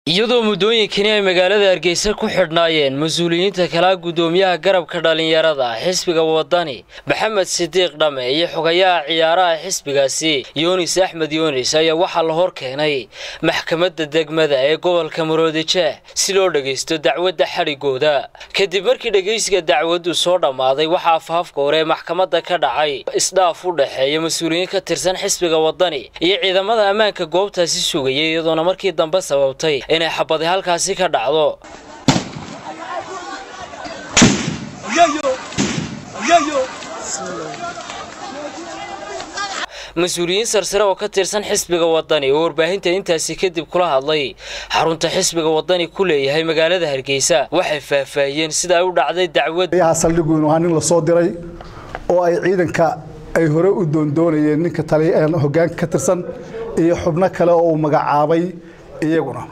iyadoo muddooyinkani ay magaalada hargeysa ku xidhnaayeen mas-uuliyiinta kalaa guddoomiyaha garabka dhallinyarada xisbiga wadani maxamed sidiiq dhamme iyo xogayaha ciyaaraha xisbigaasi yunis axmed yunis ayaa waxaa la hor keenay maxkamadda degmada ee gobolka maroodijeeh si loo dhagaysto dacwadda xadhigooda kadib markii dhegaysiga dacwaddu soo dhammaaday waxaa afhafka hore ee maxkamadda ka dhacay isdhaaf u dhexeeya mas-uuliyiin ka tirsan xisbiga wadani iyo ciidamada ammaanka goobtaasi sugayay iyadoona markii dambe sababtay inay xabadi halkaasi ka dhacdo mas-uuliyiin sarsare oo ka tirsan xisbiga wadani oo warbaahinta intaasi kadib kula hadlay xarunta xisbiga wadani ku leeyahay magaalada hargeysa waxay faahfaahiyeen sida ay u dhacday dacwad saldhigu waa nin lasoo diray oo ay ciidanka ay hore u doondoonayeen ninka hogaanka ka tirsan iyo xubno kale oo uu magacaabay iyaguna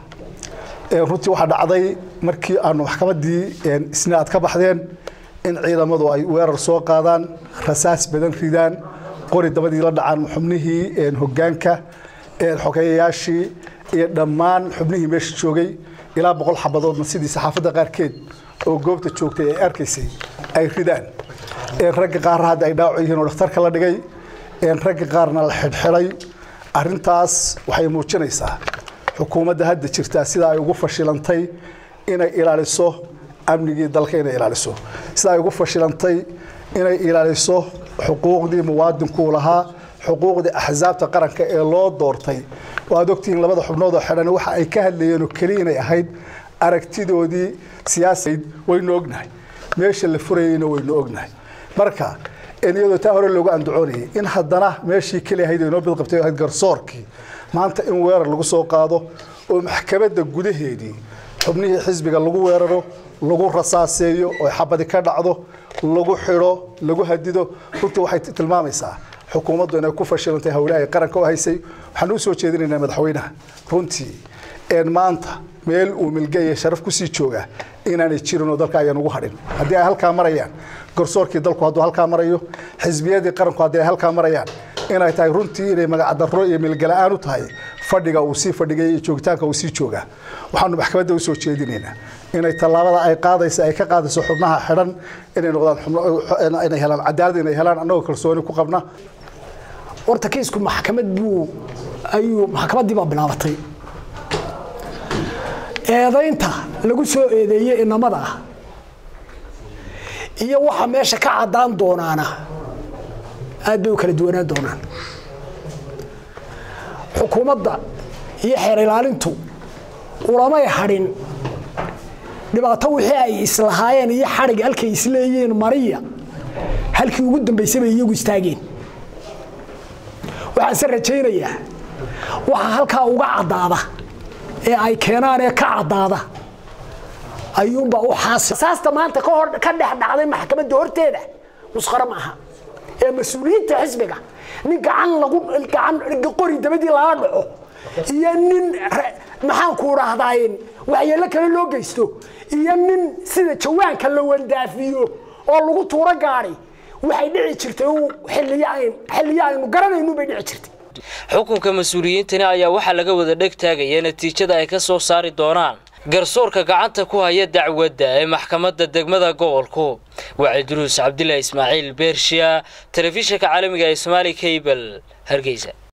runtii waxaa dhacday markii aanu maxkamaddii isna aad ka baxdeen in ciidamadu ay weerar soo qaadaan rasaas badan ridaan qori dabadii la dhacaan xubnihii hogaanka xogeeyayaashii iyo dhammaan xubnihii meesha joogay ilaa boqol xabadoodna sidii saxaafadda qaarkeed oo goobta joogtay ay arkaysay ay ridaan ragga qaarna hadda ay dhaawac yihiin oo dhakhtarka la dhigay ragga qaarna la xidhxidhay arrintaas waxay muujinaysaa xukuumadda hadda jirtaa sida ay ugu fashilantay inay ilaaliso amnigii dalka inay ilaaliso sida ay ugu fashilantay inay ilaaliso xuquuqdii muwaadinkuu lahaa xuquuqdii axsaabta qaranka ee loo doortay waad ogtihiin labada xubnood oo xidhan waxa ay ka hadlayeen oo keliya inay ahayd aragtidoodii siyaasadeed waynu ognahay meesha la furayeyna waynu ognahay marka iyadoo taa hore loogu andacoonayay in haddana meeshii keli ahayd inoo bidqabtay ahayd garsoorkii maanta in weerar lagu soo qaado oo maxkamadda gudaheedii xubnihii xisbiga lagu weeraro lagu rasaaseeyo oo xabadi ka dhacdo lagu xidho lagu hadido runtii waxay tilmaamaysaa xukuumaddu inay ku fashilantay howlaha ay qaranka u haysay waxaan u soo jeedinaynaa madaxweynaha runtii een maanta meel uu milgaya sharaf kusii jooga inaanay jirin oo dalka ayaan ugu hadhin haddii ay halkaa marayaan garsoorkii dalku hadduu halkaa marayo xisbiyadii qaranku haddii ay halkaa marayaan inay tahay runtii inay magacdarro iyo milgala-aan u tahay fadhiga uu sii fadhigay iyo joogitaanka uu sii joogaa waxaanu maxkamadda u soo jeedinaynaa inay tallaabada ay qaadaysa ay ka qaadayso xubnaha xidhan inay noqdaan inay helaan cadaalad inay helaan annagoo kalsooni ku qabna horta kiisku maxkamad buu ayuu maxkamaddii baa bilaabatay eedaynta lagu soo eedeeyey inamada ah iyo waxa meesha ka caddaan doonaana aad bay u kala duwanaan doonaan xukuumadda iyo xeer ilaalintu ulamay hadhin dhibaato wixii ay islahaayeen iyo xadhig halkay isleeyihiin mariya halkii ugu dambaysay bay iyagu istaageen waxaanse rajaynayaa waxa halkaa uga caddaada ee ay keenaan ee ka caddaada ayuunbaa u xaasi saasta maanta ka dhex dhacday maxkamadda horteeda musqaro maaha ee mas-uuliyiinta xisbiga nin gacan lagu gacan qori dabadii lala dhaco iyo nin maxaanku dhahdaayeen waxyeello kale loo geysto iyo nin sida jawaanka la wandaafiyo oo lagu tuuro gaadhi waxay dhici jirtay xilliyo aynu garanaynu bay dhici jirtay xukunka mas-uuliyiintani ayaa waxaa laga wada dheg taagaya natiijada ay ka soo saari doonaan garsoorka gacanta ku haya dacwadda ee maxkamadda degmada gobolku waa cidruus cabdilaahi ismaaciil beershiya telefishinka caalamiga ee somaali kabel hargeysa